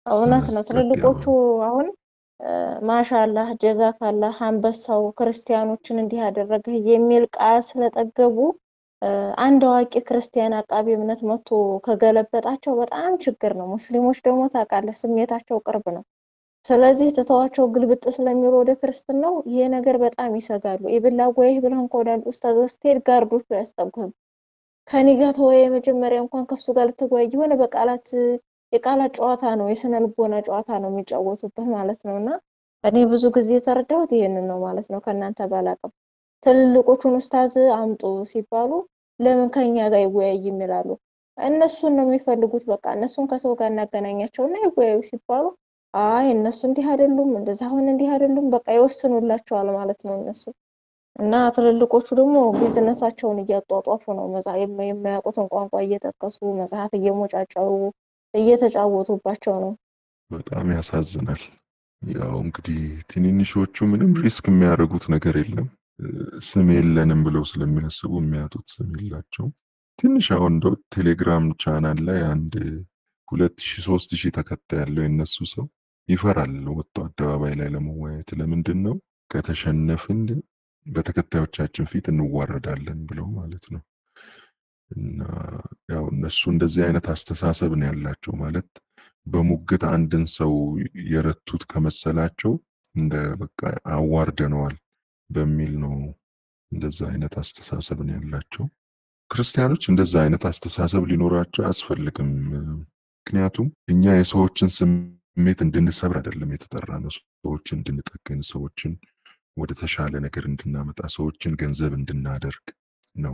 እውነት ነው። ቀጥ ትልልቆቹ ያለው አሁን ማሻላህ ጀዛካላህ አንበሳው ክርስቲያኖችን እንዲህ ያደረግህ የሚል ቃል ስለጠገቡ አንድ አዋቂ ክርስቲያን አቃቢ እምነት መጥቶ ከገለበጣቸው በጣም ችግር ነው። ሙስሊሞች ደግሞ ታውቃለህ ስሜታቸው ቅርብ ነው። ስለዚህ ትተዋቸው ግልብጥ ስለሚሉ ወደ ክርስትናው ይሄ ነገር በጣም ይሰጋሉ። ኢብላ ጎይህ ብለህ እንኳ ወደ አንድ ኡስታዝ ስትሄድ ጋርዶቹ አያስጠጉህም። ከኔ ጋር ተወያየ መጀመሪያ እንኳን ከሱ ጋር ልትወያይ የሆነ በቃላት የቃላት ጨዋታ ነው፣ የስነ ልቦና ጨዋታ ነው የሚጫወቱብህ ማለት ነው። እና እኔ ብዙ ጊዜ የተረዳሁት ይሄንን ነው ማለት ነው። ከእናንተ ባላቅም ትልልቆቹን ኡስታዝ አምጡ ሲባሉ ለምን ከኛ ጋር ይወያይ ይላሉ። እነሱን ነው የሚፈልጉት። በቃ እነሱን ከሰው ጋር እናገናኛቸውና ይወያዩ ሲባሉ አይ እነሱ እንዲህ አይደሉም፣ እንደዛ አሁን እንዲህ አይደሉም፣ በቃ ይወስኑላቸዋል ማለት ነው እነሱ እና ትልልቆቹ ደግሞ ቢዝነሳቸውን እያጧጧፉ ነው። የማያውቁትን ቋንቋ እየጠቀሱ መጽሐፍ እየሞጫጨሩ እየተጫወቱባቸው ነው። በጣም ያሳዝናል። ያው እንግዲህ ትንንሾቹ ምንም ሪስክ የሚያደርጉት ነገር የለም። ስም የለንም ብለው ስለሚያስቡ የሚያጡት ስም የላቸው። ትንሽ አሁን እንደው ቴሌግራም ቻናል ላይ አንድ ሁለት ሺ ሶስት ሺህ ተከታይ ያለው የነሱ ሰው ይፈራል ወጥቶ አደባባይ ላይ ለመወያየት። ለምንድን ነው ከተሸነፍን በተከታዮቻችን ፊት እንዋረዳለን ብለው ማለት ነው። እና ያው እነሱ እንደዚህ አይነት አስተሳሰብ ነው ያላቸው። ማለት በሙግት አንድን ሰው የረቱት ከመሰላቸው እንደ በቃ አዋርደነዋል በሚል ነው እንደዛ አይነት አስተሳሰብ ነው ያላቸው። ክርስቲያኖች እንደዛ አይነት አስተሳሰብ ሊኖራቸው አያስፈልግም። ምክንያቱም እኛ የሰዎችን ስሜት እንድንሰብር አይደለም የተጠራ ነው። ሰዎችን እንድንጠግን፣ ሰዎችን ወደ ተሻለ ነገር እንድናመጣ፣ ሰዎችን ገንዘብ እንድናደርግ ነው።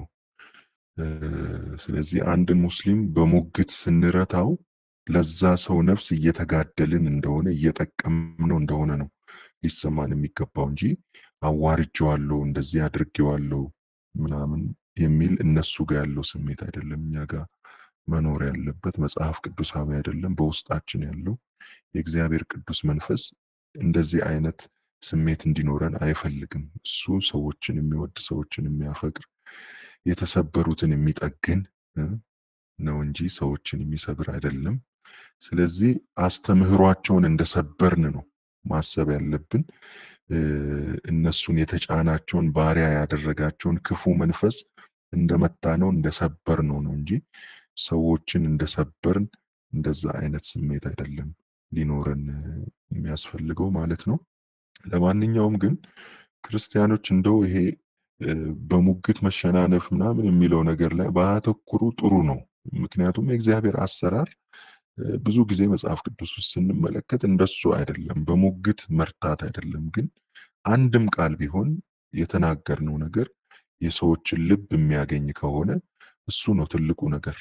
ስለዚህ አንድን ሙስሊም በሙግት ስንረታው ለዛ ሰው ነፍስ እየተጋደልን እንደሆነ እየጠቀምነው እንደሆነ ነው ሊሰማን የሚገባው እንጂ አዋርጄዋለሁ፣ እንደዚህ አድርጌዋለሁ ምናምን የሚል እነሱ ጋር ያለው ስሜት አይደለም። እኛ ጋር መኖር ያለበት መጽሐፍ ቅዱሳዊ አይደለም። በውስጣችን ያለው የእግዚአብሔር ቅዱስ መንፈስ እንደዚህ አይነት ስሜት እንዲኖረን አይፈልግም። እሱ ሰዎችን የሚወድ ሰዎችን የሚያፈቅር የተሰበሩትን የሚጠግን ነው እንጂ ሰዎችን የሚሰብር አይደለም። ስለዚህ አስተምህሯቸውን እንደሰበርን ነው ማሰብ ያለብን። እነሱን የተጫናቸውን ባሪያ ያደረጋቸውን ክፉ መንፈስ እንደመታ ነው እንደሰበር ነው ነው እንጂ ሰዎችን እንደሰበርን እንደዛ አይነት ስሜት አይደለም ሊኖረን የሚያስፈልገው ማለት ነው። ለማንኛውም ግን ክርስቲያኖች እንደው ይሄ በሙግት መሸናነፍ ምናምን የሚለው ነገር ላይ ባያተኩሩ ጥሩ ነው። ምክንያቱም የእግዚአብሔር አሰራር ብዙ ጊዜ መጽሐፍ ቅዱስ ውስጥ ስንመለከት እንደሱ አይደለም፣ በሙግት መርታት አይደለም። ግን አንድም ቃል ቢሆን የተናገርነው ነገር የሰዎችን ልብ የሚያገኝ ከሆነ እሱ ነው ትልቁ ነገር።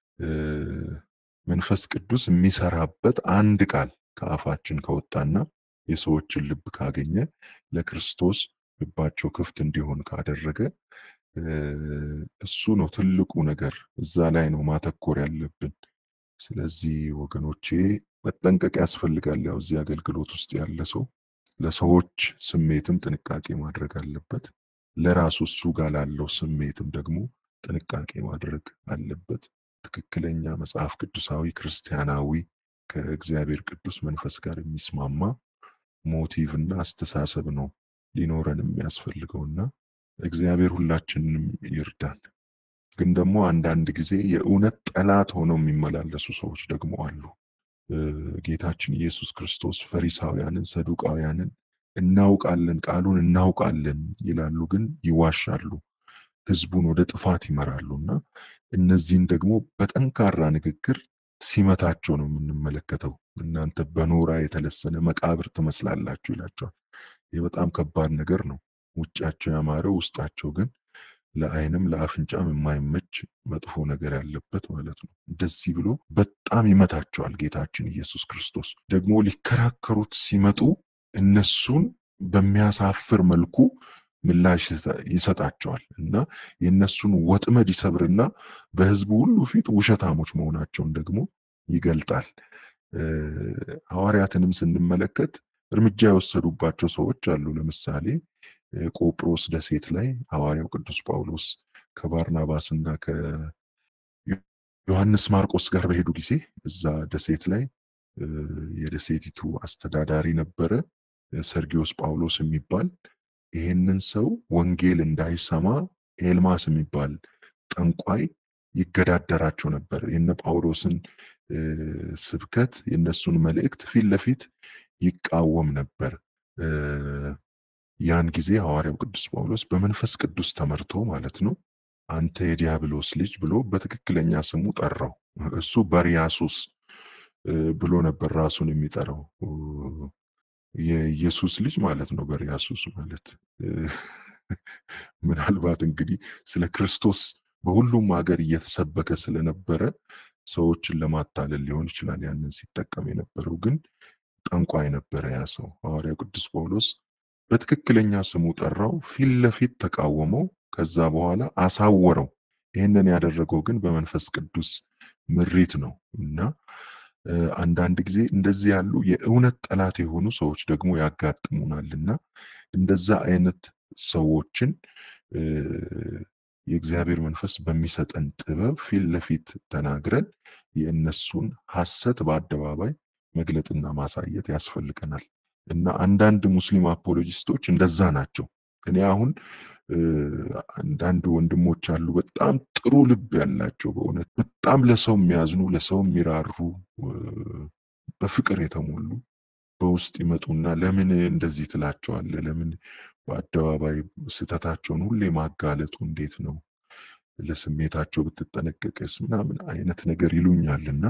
መንፈስ ቅዱስ የሚሰራበት አንድ ቃል ከአፋችን ከወጣና የሰዎችን ልብ ካገኘ ለክርስቶስ ልባቸው ክፍት እንዲሆን ካደረገ እሱ ነው ትልቁ ነገር። እዛ ላይ ነው ማተኮር ያለብን። ስለዚህ ወገኖቼ መጠንቀቅ ያስፈልጋል። ያው እዚህ አገልግሎት ውስጥ ያለ ሰው ለሰዎች ስሜትም ጥንቃቄ ማድረግ አለበት። ለራሱ እሱ ጋር ላለው ስሜትም ደግሞ ጥንቃቄ ማድረግ አለበት። ትክክለኛ መጽሐፍ ቅዱሳዊ ክርስቲያናዊ ከእግዚአብሔር ቅዱስ መንፈስ ጋር የሚስማማ ሞቲቭ እና አስተሳሰብ ነው ሊኖረን የሚያስፈልገውና እግዚአብሔር ሁላችንንም ይርዳን። ግን ደግሞ አንዳንድ ጊዜ የእውነት ጠላት ሆነው የሚመላለሱ ሰዎች ደግሞ አሉ። ጌታችን ኢየሱስ ክርስቶስ ፈሪሳውያንን፣ ሰዱቃውያንን እናውቃለን፣ ቃሉን እናውቃለን ይላሉ፣ ግን ይዋሻሉ፣ ህዝቡን ወደ ጥፋት ይመራሉ እና እነዚህን ደግሞ በጠንካራ ንግግር ሲመታቸው ነው የምንመለከተው። እናንተ በኖራ የተለሰነ መቃብር ትመስላላችሁ ይላቸዋል። ይህ በጣም ከባድ ነገር ነው። ውጫቸው ያማረ ውስጣቸው ግን ለዓይንም ለአፍንጫም የማይመች መጥፎ ነገር ያለበት ማለት ነው። እንደዚህ ብሎ በጣም ይመታቸዋል ጌታችን ኢየሱስ ክርስቶስ። ደግሞ ሊከራከሩት ሲመጡ እነሱን በሚያሳፍር መልኩ ምላሽ ይሰጣቸዋል እና የእነሱን ወጥመድ ይሰብርና በህዝቡ ሁሉ ፊት ውሸታሞች መሆናቸውን ደግሞ ይገልጣል። ሐዋርያትንም ስንመለከት እርምጃ የወሰዱባቸው ሰዎች አሉ። ለምሳሌ ቆጵሮስ ደሴት ላይ ሐዋርያው ቅዱስ ጳውሎስ ከባርናባስ እና ከዮሐንስ ማርቆስ ጋር በሄዱ ጊዜ እዛ ደሴት ላይ የደሴቲቱ አስተዳዳሪ ነበረ፣ ሰርጊዮስ ጳውሎስ የሚባል ይህንን ሰው ወንጌል እንዳይሰማ ኤልማስ የሚባል ጠንቋይ ይገዳደራቸው ነበር። የነ ጳውሎስን ስብከት የነሱን መልእክት ፊት ለፊት ይቃወም ነበር። ያን ጊዜ ሐዋርያው ቅዱስ ጳውሎስ በመንፈስ ቅዱስ ተመርቶ ማለት ነው አንተ የዲያብሎስ ልጅ ብሎ በትክክለኛ ስሙ ጠራው። እሱ በርያሱስ ብሎ ነበር ራሱን የሚጠራው የኢየሱስ ልጅ ማለት ነው። በርያሱስ ማለት ምናልባት እንግዲህ ስለ ክርስቶስ በሁሉም ሀገር እየተሰበከ ስለነበረ ሰዎችን ለማታለል ሊሆን ይችላል ያንን ሲጠቀም የነበረው። ግን ጠንቋይ ነበረ ያ ሰው። ሐዋርያው ቅዱስ ጳውሎስ በትክክለኛ ስሙ ጠራው፣ ፊት ለፊት ተቃወመው፣ ከዛ በኋላ አሳወረው። ይህንን ያደረገው ግን በመንፈስ ቅዱስ ምሪት ነው እና አንዳንድ ጊዜ እንደዚህ ያሉ የእውነት ጠላት የሆኑ ሰዎች ደግሞ ያጋጥሙናልና እንደዛ አይነት ሰዎችን የእግዚአብሔር መንፈስ በሚሰጠን ጥበብ ፊት ለፊት ተናግረን የእነሱን ሐሰት በአደባባይ መግለጥና ማሳየት ያስፈልገናል እና አንዳንድ ሙስሊም አፖሎጂስቶች እንደዛ ናቸው። እኔ አሁን አንዳንድ ወንድሞች አሉ በጣም ጥሩ ልብ ያላቸው በእውነት በጣም ለሰው የሚያዝኑ ለሰው የሚራሩ በፍቅር የተሞሉ በውስጥ ይመጡና ለምን እንደዚህ ትላቸዋለህ? ለምን በአደባባይ ስህተታቸውን ሁሌ ማጋለጡ እንዴት ነው? ለስሜታቸው ብትጠነቀቅስ ምናምን አይነት ነገር ይሉኛል እና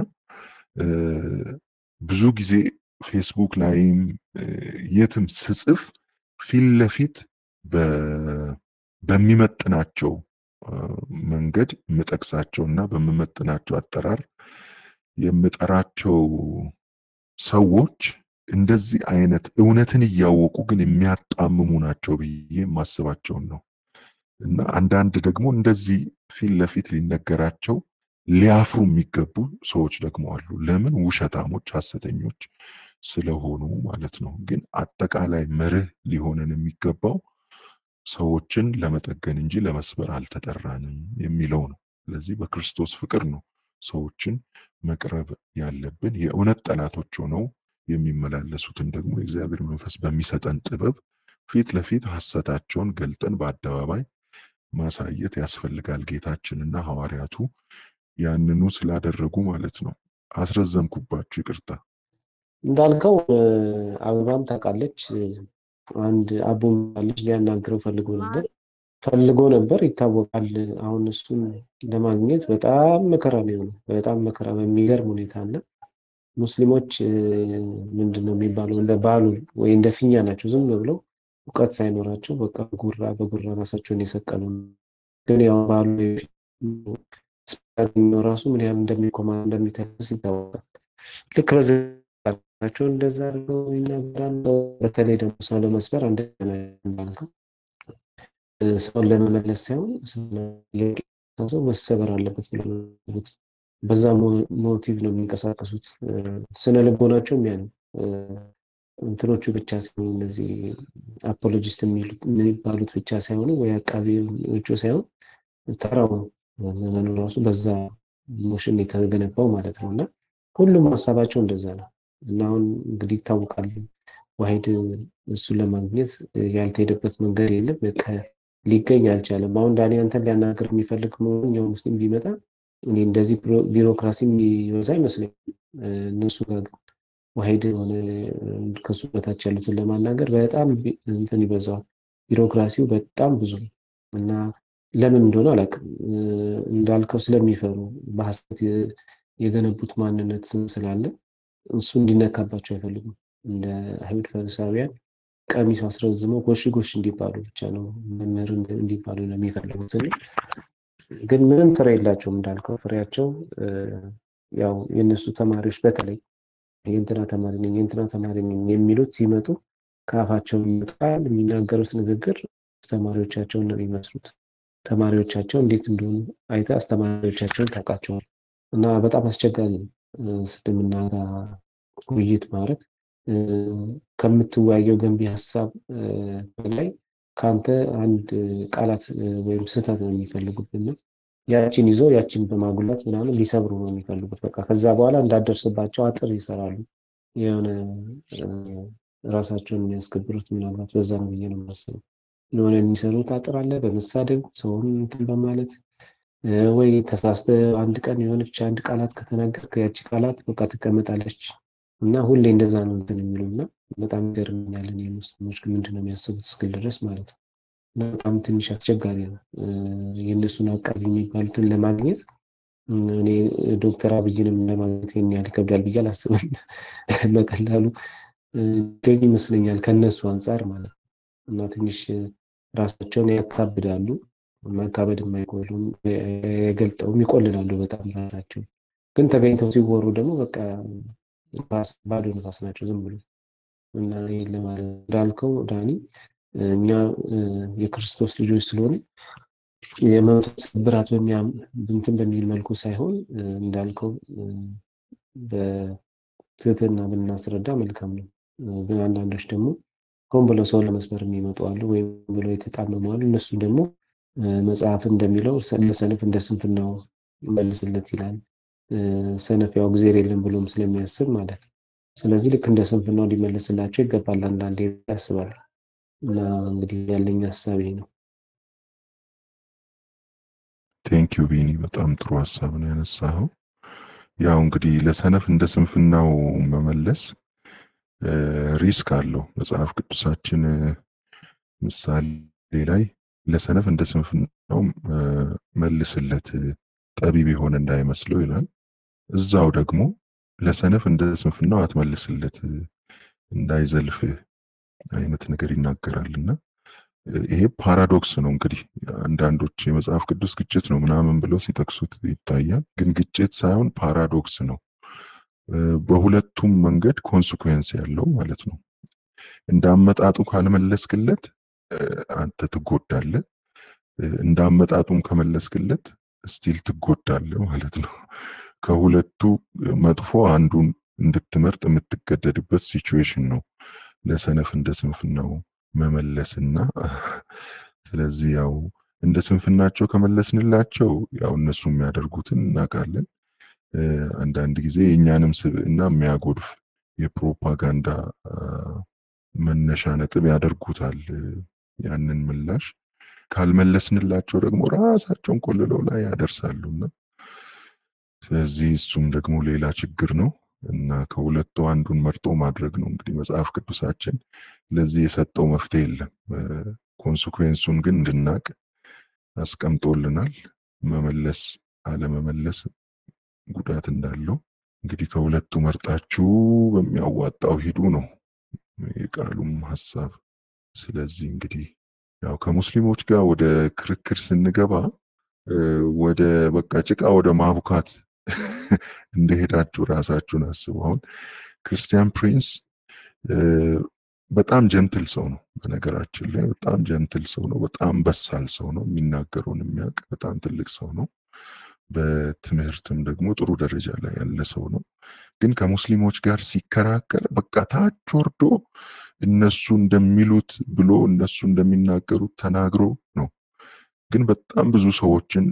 ብዙ ጊዜ ፌስቡክ ላይም የትም ስጽፍ ፊት ለፊት በሚመጥናቸው መንገድ የምጠቅሳቸው እና በምመጥናቸው አጠራር የምጠራቸው ሰዎች እንደዚህ አይነት እውነትን እያወቁ ግን የሚያጣምሙ ናቸው ብዬ የማስባቸውን ነው እና አንዳንድ ደግሞ እንደዚህ ፊት ለፊት ሊነገራቸው ሊያፍሩ የሚገቡ ሰዎች ደግሞ አሉ። ለምን? ውሸታሞች፣ ሐሰተኞች ስለሆኑ ማለት ነው። ግን አጠቃላይ መርህ ሊሆንን የሚገባው ሰዎችን ለመጠገን እንጂ ለመስበር አልተጠራንም የሚለው ነው። ስለዚህ በክርስቶስ ፍቅር ነው ሰዎችን መቅረብ ያለብን። የእውነት ጠላቶች ሆነው የሚመላለሱትን ደግሞ የእግዚአብሔር መንፈስ በሚሰጠን ጥበብ ፊት ለፊት ሐሰታቸውን ገልጠን በአደባባይ ማሳየት ያስፈልጋል። ጌታችንና ሐዋርያቱ ያንኑ ስላደረጉ ማለት ነው። አስረዘምኩባችሁ፣ ይቅርታ። እንዳልከው አበባም ታውቃለች። አንድ አቦ ልጅ ሊያናግረው ፈልጎ ነበር ፈልጎ ነበር ይታወቃል። አሁን እሱን ለማግኘት በጣም መከራ ነው የሆነው። በጣም መከራ በሚገርም ሁኔታ እና ሙስሊሞች ምንድን ነው የሚባለው እንደ ባሉ ወይ እንደ ፊኛ ናቸው። ዝም ብለው እውቀት ሳይኖራቸው በቃ ጉራ በጉራ ራሳቸውን የሰቀሉ ግን ያው ባሉ ራሱ ምን ያህል እንደሚኮማ እንደሚተልስ ይታወቃል። ልክ በዚህ ናቸው እንደዛ አድርገው ይናገራሉ። በተለይ ደግሞ ሰው ለመስበር አንደኛ እንዳልከው ሰውን ለመመለስ ሳይሆን ሰው መሰበር አለበት ብለው በዛ ሞቲቭ ነው የሚንቀሳቀሱት። ስነ ልቦናቸው የሚያ ነው። እንትኖቹ ብቻ ሳይሆኑ እነዚህ አፖሎጂስት የሚባሉት ብቻ ሳይሆኑ ወይ አቃቢዎቹ ሳይሆን ተራው ዘመኑ ራሱ በዛ ሞሽን የተገነባው ማለት ነው እና ሁሉም ሀሳባቸው እንደዛ ነው እና አሁን እንግዲህ ይታወቃል ዋሂድ እሱን ለማግኘት ያልተሄደበት መንገድ የለም። ሊገኝ አልቻለም። አሁን ዳኒ አንተን ሊያናገር የሚፈልግ ማንኛውም ሙስሊም ቢመጣ እኔ እንደዚህ ቢሮክራሲ የሚበዛ አይመስለኝም። እነሱ ጋር ግን ዋሂድ የሆነ ከሱ በታች ያሉትን ለማናገር በጣም እንትን ይበዛዋል። ቢሮክራሲው በጣም ብዙ ነው እና ለምን እንደሆነ አላውቅም። እንዳልከው ስለሚፈሩ በሀሰት የገነቡት ማንነት ስም ስላለ እሱ እንዲነካባቸው አይፈልጉም። እንደ አይሁድ ፈሪሳውያን ቀሚስ አስረዝመው ጎሽ ጎሽ እንዲባሉ ብቻ ነው መምህር እንዲባሉ ነው የሚፈልጉት። ግን ምንም ፍሬ የላቸውም እንዳልከው ፍሬያቸው ያው የእነሱ ተማሪዎች በተለይ የእንትና ተማሪ ነኝ የእንትና ተማሪ ነኝ የሚሉት ሲመጡ ከአፋቸው ቃል የሚናገሩት ንግግር አስተማሪዎቻቸውን ነው የሚመስሉት። ተማሪዎቻቸው እንዴት እንደሆኑ አይተ አስተማሪዎቻቸውን ታውቃቸዋል። እና በጣም አስቸጋሪ ነው እስልምና ጋር ውይይት ማድረግ ከምትወያየው ገንቢ ሀሳብ በላይ ከአንተ አንድ ቃላት ወይም ስህተት ነው የሚፈልጉብና ያችን ይዞ ያችን በማጉላት ምናምን ሊሰብሩ ነው የሚፈልጉት። በቃ ከዛ በኋላ እንዳደርስባቸው አጥር ይሰራሉ። የሆነ ራሳቸውን የሚያስከብሩት ምናልባት በዛ ነው ብዬ ነው የማስበው። የሆነ የሚሰሩት አጥር አለ በመሳደብ ሰውን እንትን በማለት ወይ ተሳስተ አንድ ቀን የሆነች አንድ ቃላት ከተናገርክ ያቺ ቃላት በቃ ትቀመጣለች እና ሁሌ እንደዛ ነው እንትን የሚሉ እና በጣም ይገርምኛል። እኔ ሙስሊሞች ግን ምንድን ነው የሚያስቡት እስክል ድረስ ማለት ነው። እና በጣም ትንሽ አስቸጋሪ ነው የእነሱን አቃቢ የሚባሉትን ለማግኘት እኔ ዶክተር አብይንም ለማግኘት ይህን ያህል ይከብዳል ብዬ አላስብም። በቀላሉ ገኝ ይመስለኛል ከነሱ አንጻር ማለት ነው እና ትንሽ ራሳቸውን ያካብዳሉ። ማካበድ የማይቆሉም የገልጠውም ይቆልላሉ በጣም ራሳቸው ግን ተገኝተው ሲወሩ ደግሞ በቃ ባዶ ነፋስ ናቸው ዝም ብሎ እና ይህን ለማለት እንዳልከው ዳኒ እኛ የክርስቶስ ልጆች ስለሆነ የመንፈስ ብራት እንትን በሚል መልኩ ሳይሆን እንዳልከው በትህትና ብናስረዳ መልካም ነው። ግን አንዳንዶች ደግሞ ሆን ብለው ሰው ለመስበር የሚመጡ አሉ፣ ወይም ብለው የተጣመሙ አሉ። እነሱ ደግሞ መጽሐፍ እንደሚለው ለሰነፍ እንደ ስንፍናው መልስለት ይላል። ሰነፍ ያው እግዜር የለም ብሎም ስለሚያስብ ማለት ነው። ስለዚህ ልክ እንደ ስንፍናው ሊመለስላቸው ይገባል አንዳንዴ ያስባል። እና እንግዲህ ያለኝ ሀሳብ ይሄ ነው። ቴንኪዩ ቢኒ፣ በጣም ጥሩ ሀሳብ ነው ያነሳኸው። ያው እንግዲህ ለሰነፍ እንደ ስንፍናው መመለስ ሪስክ አለው። መጽሐፍ ቅዱሳችን ምሳሌ ላይ ለሰነፍ እንደ ስንፍናው መልስለት ጠቢብ የሆነ እንዳይመስለው ይላል። እዛው ደግሞ ለሰነፍ እንደ ስንፍናው አትመልስለት እንዳይዘልፍህ አይነት ነገር ይናገራልና ይሄ ፓራዶክስ ነው። እንግዲህ አንዳንዶች የመጽሐፍ ቅዱስ ግጭት ነው ምናምን ብለው ሲጠቅሱት ይታያል። ግን ግጭት ሳይሆን ፓራዶክስ ነው። በሁለቱም መንገድ ኮንስኩዌንስ ያለው ማለት ነው። እንዳመጣጡ ካልመለስክለት አንተ ትጎዳለህ፣ እንዳመጣጡም ከመለስክለት ስቲል ትጎዳለህ ማለት ነው። ከሁለቱ መጥፎ አንዱን እንድትመርጥ የምትገደድበት ሲቹዌሽን ነው ለሰነፍ እንደ ስንፍናው መመለስና ስለዚህ ያው እንደ ስንፍናቸው ከመለስንላቸው ያው እነሱ የሚያደርጉትን እናውቃለን። አንዳንድ ጊዜ የእኛንም ስብዕና የሚያጎድፍ የፕሮፓጋንዳ መነሻ ነጥብ ያደርጉታል። ያንን ምላሽ ካልመለስንላቸው ደግሞ ራሳቸውን ቆልለው ላይ ያደርሳሉና ስለዚህ እሱም ደግሞ ሌላ ችግር ነው እና ከሁለቱ አንዱን መርጦ ማድረግ ነው እንግዲህ መጽሐፍ ቅዱሳችን ለዚህ የሰጠው መፍትሄ የለም። ኮንስኩዌንሱን ግን እንድናቅ አስቀምጦልናል። መመለስ አለመመለስ ጉዳት እንዳለው እንግዲህ ከሁለቱ መርጣችሁ በሚያዋጣው ሂዱ ነው የቃሉም ሀሳብ። ስለዚህ እንግዲህ ያው ከሙስሊሞች ጋር ወደ ክርክር ስንገባ ወደ በቃ ጭቃ ወደ ማቡካት እንደሄዳችሁ ራሳችሁን አስቡ። አሁን ክርስቲያን ፕሪንስ በጣም ጀንትል ሰው ነው። በነገራችን ላይ በጣም ጀንትል ሰው ነው። በጣም በሳል ሰው ነው። የሚናገረውን የሚያውቅ በጣም ትልቅ ሰው ነው። በትምህርትም ደግሞ ጥሩ ደረጃ ላይ ያለ ሰው ነው። ግን ከሙስሊሞች ጋር ሲከራከር በቃ ታች ወርዶ እነሱ እንደሚሉት ብሎ እነሱ እንደሚናገሩት ተናግሮ ነው። ግን በጣም ብዙ ሰዎችን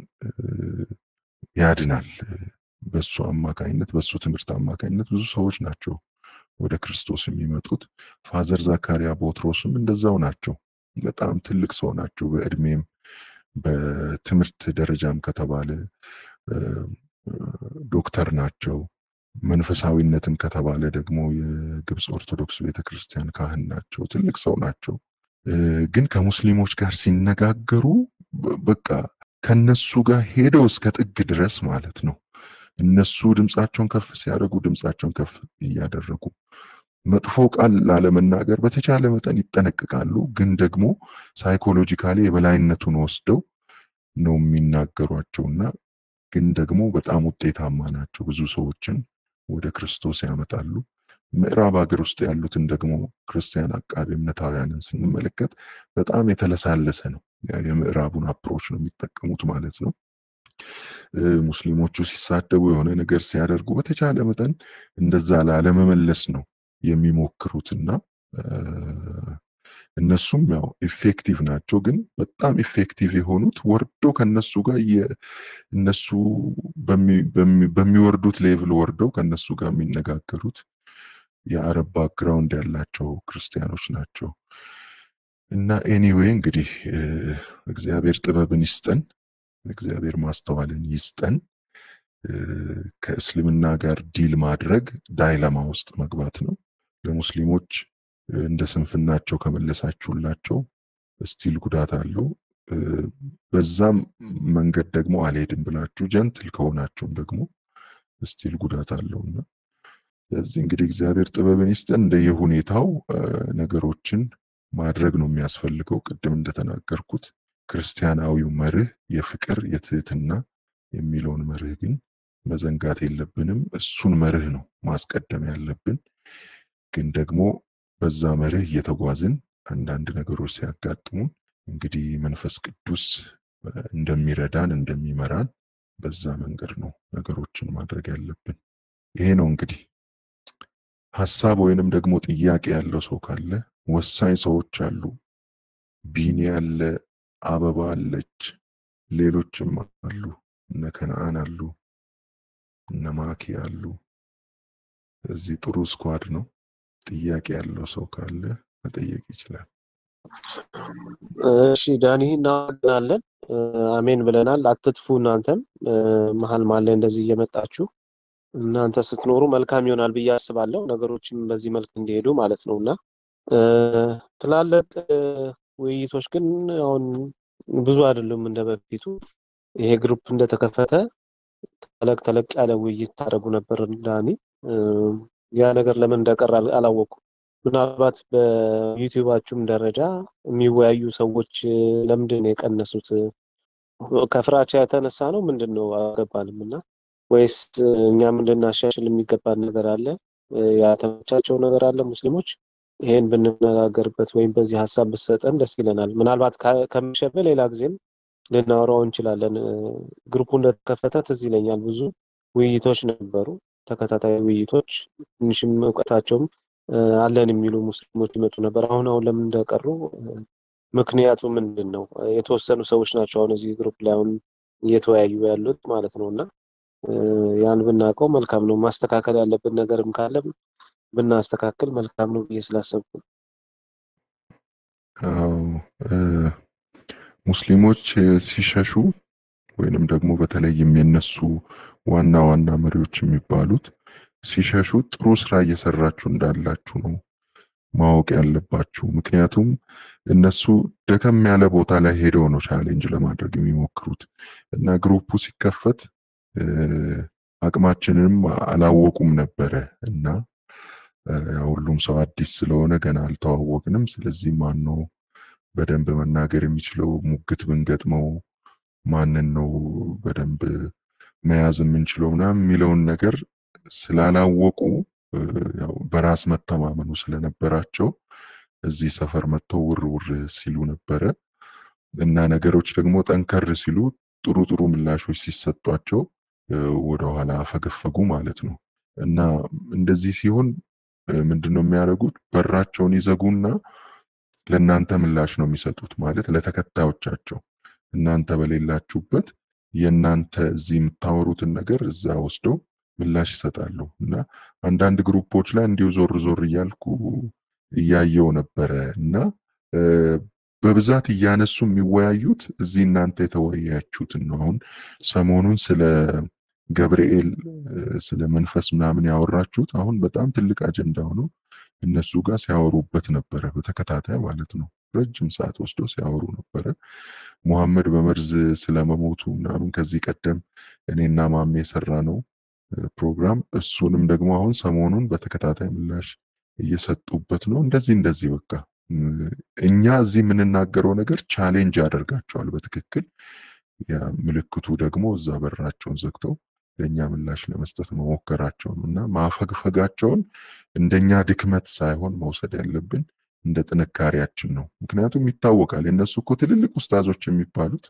ያድናል። በሱ አማካኝነት በሱ ትምህርት አማካኝነት ብዙ ሰዎች ናቸው ወደ ክርስቶስ የሚመጡት። ፋዘር ዘካሪያ ቦትሮስም እንደዛው ናቸው። በጣም ትልቅ ሰው ናቸው በእድሜም በትምህርት ደረጃም ከተባለ ዶክተር ናቸው። መንፈሳዊነትም ከተባለ ደግሞ የግብፅ ኦርቶዶክስ ቤተክርስቲያን ካህን ናቸው። ትልቅ ሰው ናቸው። ግን ከሙስሊሞች ጋር ሲነጋገሩ በቃ ከነሱ ጋር ሄደው እስከ ጥግ ድረስ ማለት ነው። እነሱ ድምፃቸውን ከፍ ሲያደርጉ ድምፃቸውን ከፍ እያደረጉ መጥፎ ቃል ላለመናገር በተቻለ መጠን ይጠነቅቃሉ። ግን ደግሞ ሳይኮሎጂካሊ የበላይነቱን ወስደው ነው የሚናገሯቸውና ግን ደግሞ በጣም ውጤታማ ናቸው። ብዙ ሰዎችን ወደ ክርስቶስ ያመጣሉ። ምዕራብ ሀገር ውስጥ ያሉትን ደግሞ ክርስቲያን አቃቤ እምነታውያንን ስንመለከት በጣም የተለሳለሰ ነው። የምዕራቡን አፕሮች ነው የሚጠቀሙት ማለት ነው። ሙስሊሞቹ ሲሳደቡ የሆነ ነገር ሲያደርጉ በተቻለ መጠን እንደዛ ላለመመለስ ነው የሚሞክሩትና እነሱም ያው ኢፌክቲቭ ናቸው። ግን በጣም ኢፌክቲቭ የሆኑት ወርዶ ከነሱ ጋር እነሱ በሚወርዱት ሌቭል ወርደው ከነሱ ጋር የሚነጋገሩት የአረብ ባክግራውንድ ያላቸው ክርስቲያኖች ናቸው። እና ኤኒዌይ እንግዲህ እግዚአብሔር ጥበብን ይስጠን፣ እግዚአብሔር ማስተዋልን ይስጠን። ከእስልምና ጋር ዲል ማድረግ ዳይለማ ውስጥ መግባት ነው። ለሙስሊሞች እንደ ስንፍናቸው ከመለሳችሁላቸው ስቲል ጉዳት አለው። በዛም መንገድ ደግሞ አልሄድም ብላችሁ ጀንትል ከሆናችሁም ደግሞ ስቲል ጉዳት አለውና ስለዚህ እንግዲህ እግዚአብሔር ጥበብን ይስጠን። እንደየሁኔታው ነገሮችን ማድረግ ነው የሚያስፈልገው። ቅድም እንደተናገርኩት ክርስቲያናዊው መርህ የፍቅር የትህትና የሚለውን መርህ ግን መዘንጋት የለብንም። እሱን መርህ ነው ማስቀደም ያለብን። ግን ደግሞ በዛ መርህ እየተጓዝን አንዳንድ ነገሮች ሲያጋጥሙን እንግዲህ መንፈስ ቅዱስ እንደሚረዳን እንደሚመራን በዛ መንገድ ነው ነገሮችን ማድረግ ያለብን። ይሄ ነው እንግዲህ ሀሳብ ወይንም ደግሞ ጥያቄ ያለው ሰው ካለ ወሳኝ ሰዎች አሉ። ቢኒ አለ፣ አበባ አለች፣ ሌሎችም አሉ። እነ ከነአን አሉ፣ እነ ማኪ አሉ። እዚህ ጥሩ ስኳድ ነው። ጥያቄ ያለው ሰው ካለ መጠየቅ ይችላል። እሺ ዳኒ እናመሰግናለን። አሜን ብለናል። አትጥፉ። እናንተም መሀል መሀል ላይ እንደዚህ እየመጣችሁ እናንተ ስትኖሩ መልካም ይሆናል ብዬ አስባለሁ። ነገሮችም በዚህ መልክ እንዲሄዱ ማለት ነው እና ትላልቅ ውይይቶች ግን አሁን ብዙ አይደሉም እንደ በፊቱ። ይሄ ግሩፕ እንደተከፈተ ተለቅ ተለቅ ያለ ውይይት ታደርጉ ነበር ዳኒ። ያ ነገር ለምን እንደቀረ አላወኩም። ምናልባት በዩቲዩባችሁም ደረጃ የሚወያዩ ሰዎች ለምንድን ነው የቀነሱት? ከፍራቻ የተነሳ ነው ምንድን ነው አልገባንም። እና ወይስ እኛም እንድናሻሽል የሚገባን ነገር አለ? ያልተመቻቸው ነገር አለ? ሙስሊሞች ይሄን ብንነጋገርበት ወይም በዚህ ሀሳብ ብትሰጠን ደስ ይለናል። ምናልባት ከመሸበ ሌላ ጊዜም ልናወራው እንችላለን። ግሩፑ እንደተከፈተ ትዝ ይለኛል ብዙ ውይይቶች ነበሩ፣ ተከታታይ ውይይቶች። ትንሽም እውቀታቸውም አለን የሚሉ ሙስሊሞች ይመጡ ነበር። አሁን አሁን ለምን እንደቀሩ ምክንያቱ ምንድን ነው? የተወሰኑ ሰዎች ናቸው አሁን እዚህ ግሩፕ ላይ አሁን እየተወያዩ ያሉት ማለት ነው እና ያን ብናውቀው መልካም ነው። ማስተካከል ያለብን ነገርም ካለ ብናስተካክል መልካም ነው ብዬ ስላሰብኩ አዎ ሙስሊሞች ሲሸሹ ወይንም ደግሞ በተለይም የነሱ ዋና ዋና መሪዎች የሚባሉት ሲሸሹ ጥሩ ስራ እየሰራችሁ እንዳላችሁ ነው ማወቅ ያለባችሁ። ምክንያቱም እነሱ ደከም ያለ ቦታ ላይ ሄደው ነው ቻሌንጅ ለማድረግ የሚሞክሩት እና ግሩፑ ሲከፈት አቅማችንንም አላወቁም ነበረ እና ሁሉም ሰው አዲስ ስለሆነ ገና አልተዋወቅንም። ስለዚህ ማን ነው በደንብ መናገር የሚችለው ሙግት ብንገጥመው ማንን ነው በደንብ መያዝ የምንችለው ምናምን የሚለውን ነገር ስላላወቁ ያው በራስ መተማመኑ ስለነበራቸው እዚህ ሰፈር መጥተው ውር ውር ሲሉ ነበረ እና ነገሮች ደግሞ ጠንከር ሲሉ ጥሩ ጥሩ ምላሾች ሲሰጧቸው ወደኋላ አፈገፈጉ ማለት ነው እና እንደዚህ ሲሆን ምንድን ነው የሚያደርጉት? በራቸውን ይዘጉና ለእናንተ ምላሽ ነው የሚሰጡት ማለት ለተከታዮቻቸው እናንተ በሌላችሁበት የእናንተ እዚህ የምታወሩትን ነገር እዛ ወስደው ምላሽ ይሰጣሉ እና አንዳንድ ግሩፖች ላይ እንዲሁ ዞር ዞር እያልኩ እያየው ነበረ እና በብዛት እያነሱ የሚወያዩት እዚህ እናንተ የተወያያችሁትን ነው። አሁን ሰሞኑን ስለ ገብርኤል ስለ መንፈስ ምናምን ያወራችሁት አሁን በጣም ትልቅ አጀንዳ ሆኖ እነሱ ጋር ሲያወሩበት ነበረ፣ በተከታታይ ማለት ነው። ረጅም ሰዓት ወስደው ሲያወሩ ነበረ። ሙሐመድ በመርዝ ስለመሞቱ ምናምን ከዚህ ቀደም እኔና ማሜ የሰራ ነው ፕሮግራም እሱንም ደግሞ አሁን ሰሞኑን በተከታታይ ምላሽ እየሰጡበት ነው። እንደዚህ እንደዚህ በቃ እኛ እዚህ የምንናገረው ነገር ቻሌንጅ ያደርጋቸዋል በትክክል ያ ምልክቱ ደግሞ እዛ በራቸውን ዘግተው ለእኛ ምላሽ ለመስጠት መሞከራቸው ነው እና ማፈግፈጋቸውን እንደኛ ድክመት ሳይሆን መውሰድ ያለብን እንደ ጥንካሬያችን ነው። ምክንያቱም ይታወቃል የእነሱ እኮ ትልልቅ ውስታዞች የሚባሉት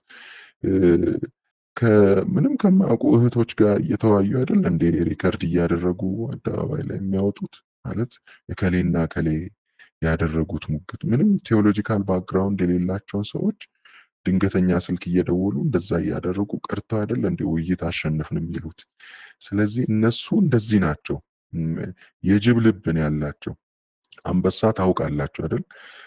ከምንም ከማያውቁ እህቶች ጋር እየተወያዩ አይደል እንደ ሪከርድ እያደረጉ አደባባይ ላይ የሚያወጡት ማለት እከሌና እከሌ ያደረጉት ሙግት ምንም ቴዎሎጂካል ባክግራውንድ የሌላቸውን ሰዎች ድንገተኛ ስልክ እየደወሉ እንደዛ እያደረጉ ቀርተው አይደል እንደ ውይይት አሸንፍን የሚሉት። ስለዚህ እነሱ እንደዚህ ናቸው። የጅብ ልብን ያላቸው አንበሳ ታውቃላችሁ አይደል?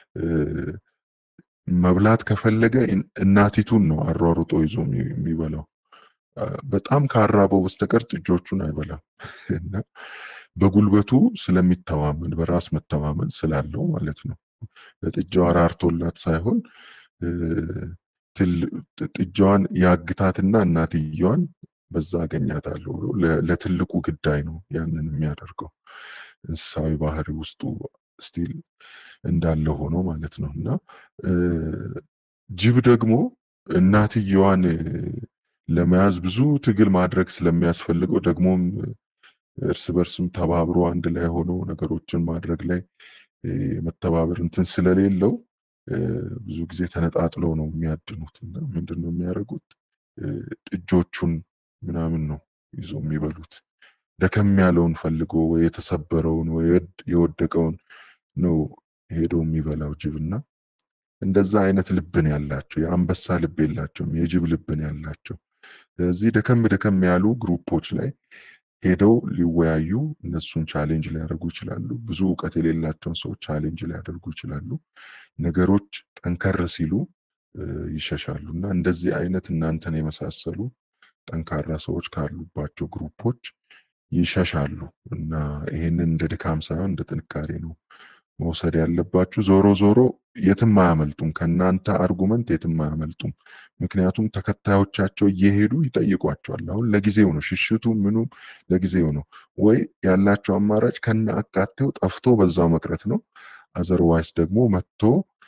መብላት ከፈለገ እናቲቱን ነው አሯሩጦ ይዞ የሚበላው። በጣም ካራበው በስተቀር ጥጆቹን አይበላም እና በጉልበቱ ስለሚተማመን በራስ መተማመን ስላለው ማለት ነው። ለጥጃዋ ራርቶላት ሳይሆን ጥጃዋን ያግታትና እናትየዋን በዛ አገኛታለሁ ብሎ ለትልቁ ግዳይ ነው ያንን የሚያደርገው። እንስሳዊ ባህሪ ውስጡ ስቲል እንዳለ ሆኖ ማለት ነው እና ጅብ ደግሞ እናትየዋን ለመያዝ ብዙ ትግል ማድረግ ስለሚያስፈልገው ደግሞም እርስ በርስም ተባብሮ አንድ ላይ ሆኖ ነገሮችን ማድረግ ላይ የመተባበር እንትን ስለሌለው ብዙ ጊዜ ተነጣጥለው ነው የሚያድኑት እና ምንድን ነው የሚያደርጉት ጥጆቹን ምናምን ነው ይዞ የሚበሉት ደከም ያለውን ፈልጎ ወይ የተሰበረውን ወይ የወደቀውን ነው ሄዶ የሚበላው ጅብና እንደዛ አይነት ልብን ያላቸው የአንበሳ ልብ የላቸውም የጅብ ልብን ያላቸው ስለዚህ ደከም ደከም ያሉ ግሩፖች ላይ ሄደው ሊወያዩ እነሱን ቻሌንጅ ሊያደርጉ ይችላሉ ብዙ እውቀት የሌላቸውን ሰዎች ቻሌንጅ ሊያደርጉ ይችላሉ ነገሮች ጠንከር ሲሉ ይሸሻሉ እና እንደዚህ አይነት እናንተን የመሳሰሉ ጠንካራ ሰዎች ካሉባቸው ግሩፖች ይሸሻሉ እና ይሄንን እንደ ድካም ሳይሆን እንደ ጥንካሬ ነው መውሰድ ያለባችሁ። ዞሮ ዞሮ የትም አያመልጡም፣ ከእናንተ አርጉመንት የትም አያመልጡም። ምክንያቱም ተከታዮቻቸው እየሄዱ ይጠይቋቸዋል። አሁን ለጊዜው ነው ሽሽቱ ምኑም ለጊዜው ነው። ወይ ያላቸው አማራጭ ከነ አካቴው ጠፍቶ በዛው መቅረት ነው። አዘርዋይስ ደግሞ መጥቶ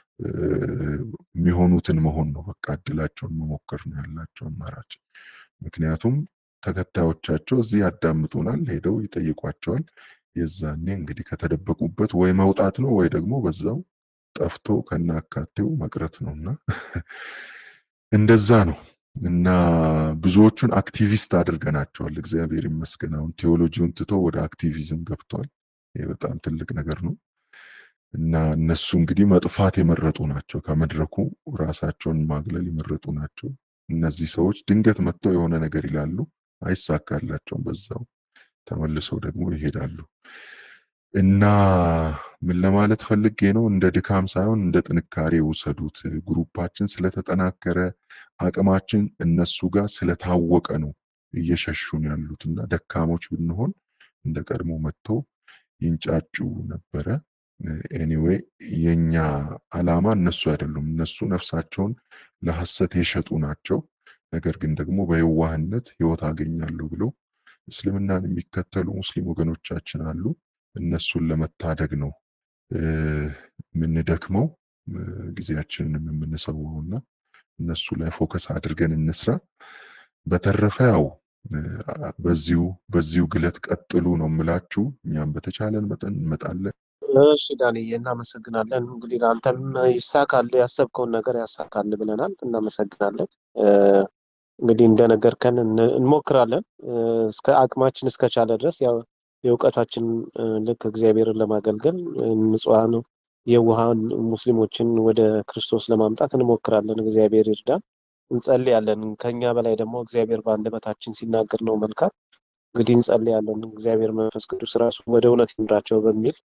የሚሆኑትን መሆን ነው። በቃ እድላቸውን መሞከር ነው ያላቸው አማራጭ። ምክንያቱም ተከታዮቻቸው እዚህ ያዳምጡናል፣ ሄደው ይጠይቋቸዋል። የዛኔ እንግዲህ ከተደበቁበት ወይ መውጣት ነው ወይ ደግሞ በዛው ጠፍቶ ከናካቴው መቅረት ነው እና እንደዛ ነው እና ብዙዎቹን አክቲቪስት አድርገናቸዋል። እግዚአብሔር ይመስገን። አሁን ቴዎሎጂውን ትቶ ወደ አክቲቪዝም ገብተዋል። ይህ በጣም ትልቅ ነገር ነው እና እነሱ እንግዲህ መጥፋት የመረጡ ናቸው። ከመድረኩ ራሳቸውን ማግለል የመረጡ ናቸው። እነዚህ ሰዎች ድንገት መጥተው የሆነ ነገር ይላሉ፣ አይሳካላቸውም። በዛው ተመልሰው ደግሞ ይሄዳሉ እና ምን ለማለት ፈልጌ ነው፣ እንደ ድካም ሳይሆን እንደ ጥንካሬ ውሰዱት። ግሩፓችን ስለተጠናከረ አቅማችን እነሱ ጋር ስለታወቀ ነው እየሸሹን ያሉት እና ደካሞች ብንሆን እንደ ቀድሞ መጥተው ይንጫጩ ነበረ። ኤኒዌይ የኛ አላማ እነሱ አይደሉም። እነሱ ነፍሳቸውን ለሐሰት የሸጡ ናቸው። ነገር ግን ደግሞ በየዋህነት ህይወት አገኛለሁ ብለው እስልምናን የሚከተሉ ሙስሊም ወገኖቻችን አሉ። እነሱን ለመታደግ ነው የምንደክመው ጊዜያችንንም የምንሰዋውና እነሱ ላይ ፎከስ አድርገን እንስራ። በተረፈ ያው በዚሁ በዚሁ ግለት ቀጥሉ ነው የምላችሁ። እኛም በተቻለን መጠን እንመጣለን። እሺ ዳንዬ እናመሰግናለን። እንግዲህ ለአንተም ይሳካል፣ ያሰብከውን ነገር ያሳካል ብለናል። እናመሰግናለን። እንግዲህ እንደነገርከን እንሞክራለን እስከ አቅማችን እስከቻለ ድረስ ያው የእውቀታችን ልክ እግዚአብሔርን ለማገልገል ንጹሐን የውሃን ሙስሊሞችን ወደ ክርስቶስ ለማምጣት እንሞክራለን። እግዚአብሔር ይርዳን። እንጸልያለን። ከኛ በላይ ደግሞ እግዚአብሔር በአንደበታችን ሲናገር ነው መልካም። እንግዲህ እንጸልያለን። እግዚአብሔር መንፈስ ቅዱስ ራሱ ወደ እውነት ይምራቸው በሚል